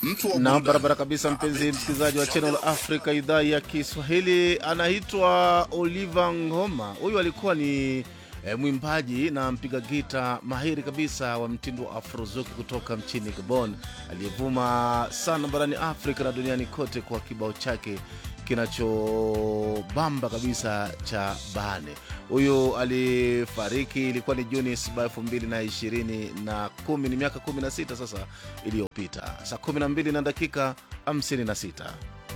mtu wa na burudani. barabara kabisa, mpenzi msikilizaji wa Channel Africa idhaa ya Kiswahili, anaitwa Oliver Ngoma. Huyu alikuwa ni e, mwimbaji na mpiga gita mahiri kabisa wa mtindo wa afrozuki kutoka nchini Gabon, aliyevuma sana barani Afrika na duniani kote kwa kibao chake kinachobamba kabisa cha Bane. Huyu alifariki ilikuwa ni Juni 7 elfu mbili na ishirini na kumi, ni miaka 16 sasa iliyopita, saa 12 na dakika 56.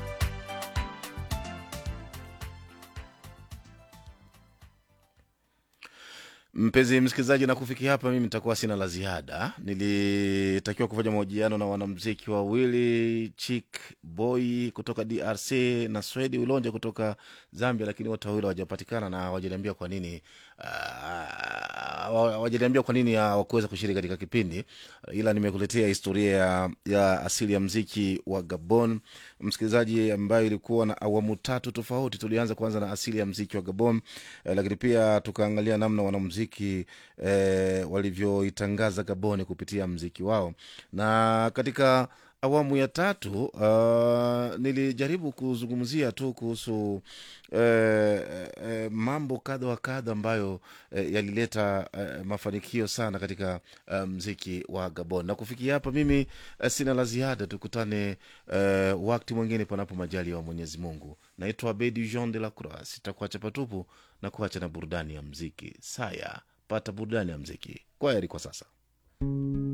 Mpenzi msikilizaji, na kufikia hapa, mimi nitakuwa sina la ziada. Nilitakiwa kufanya mahojiano na wanamziki wawili Chick Boy kutoka DRC na Swedi Ulonja kutoka Zambia, lakini wote wawili hawajapatikana na hawajaniambia kwa nini ah, hawajaniambia kwa nini hawakuweza kushiriki katika kipindi, ila nimekuletea historia ya, ya asili ya mziki wa Gabon, msikilizaji, ambayo ilikuwa na awamu tatu tofauti. Tulianza kwanza na asili ya mziki wa Gabon eh, lakini pia tukaangalia namna wanamziki eh, walivyoitangaza Gaboni kupitia mziki wao, na katika awamu ya tatu uh, nilijaribu kuzungumzia tu kuhusu eh, eh, mambo kadha wa kadha ambayo eh, yalileta eh, mafanikio sana katika eh, mziki wa Gabon. Na kufikia hapa mimi eh, sina la ziada, tukutane eh, wakati mwingine panapo majali wa Mwenyezi Mungu. Naitwa Abedi Jean de la Croix, sitakuacha patupu na kuacha na burudani ya mziki. Saya, pata burudani ya mziki. Kwa heri kwa sasa.